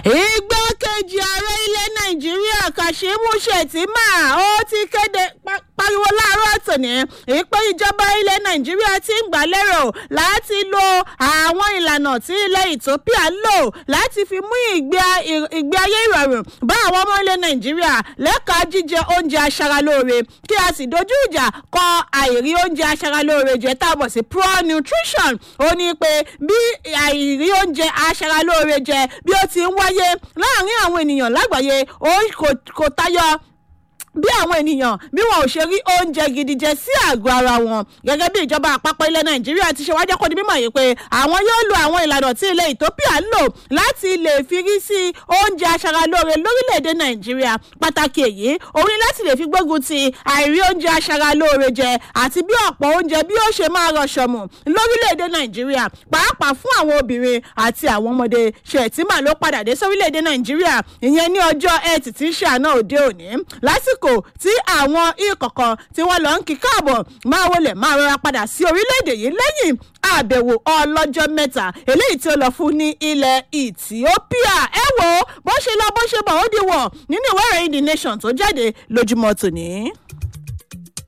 igbákejì ààrẹ ilẹ̀ nàìjíríà kashimu shettima ó ti kéde pariwo láàárọ̀ tòní ìpè ìjọba ilẹ̀ nàìjíríà ti ń gbà lérò láti lo àwọn ìlànà tí ilẹ̀ ethiopia lò láti fi mú ìgbé ayé ìrọ̀rùn bá àwọn ọmọ ilẹ̀ nàìjíríà lẹ́ka jíjẹ oúnjẹ aṣaralóore kí a sì dojú ìjà kọ àìrí oúnjẹ aṣaralóore jẹ tá a mọ̀ sí pro nutrition ó ní pé bí àìrí oúnjẹ aṣaralóore jẹ bí ó ti ń wáyé láàárín àwọn ènìyàn lágbàáyé ó kò tayọ bí àwọn ènìyàn bí wọn ò ṣe rí oúnjẹ gidi jẹ sí àgọ́ ara wọn gẹ́gẹ́ bí ìjọba àpapọ̀ ilẹ̀ nàìjíríà ti ṣe wájẹ́ kó di mímọ̀ yìí pé àwọn yóò lo àwọn ìlànà tí ilẹ̀ ethiopia lò láti lè fi rí sí oúnjẹ aṣaralóore lórílẹ̀‐èdè nàìjíríà pàtàkì èyí òun ni láti lè fi gbógun ti àìrí oúnjẹ aṣaralóore jẹ àti bí ọ̀pọ̀ oúnjẹ bí ó ṣe máa rọṣọmù lórílẹ̀‐èdè nàìjíríà pàápàá fún àwọn obìnrin àti àwọn ọmọdé ṣètìmá ló padà dé sórílẹ̀‐èdè nàìjíríà ìyẹn ní ọjọ́ ẹtì tí ń ṣe àná òde òní lásìkò lásìkò tí àwọn ìkọ̀kan tí wọ́n lọ ń kí káàbọ̀ máa wọlé máa rọra padà sí orílẹ̀-èdè yìí lẹ́yìn àbẹ̀wò ọlọ́jọ́ mẹ́ta eléyìí tí ó lọ fún ní ilẹ̀ ethiopia ẹ wo bó ṣe lọ bó ṣe bọ̀ ó di wọ̀ nínú ìwé ìròyìn the nation tó jáde lójúmọ́ tòní.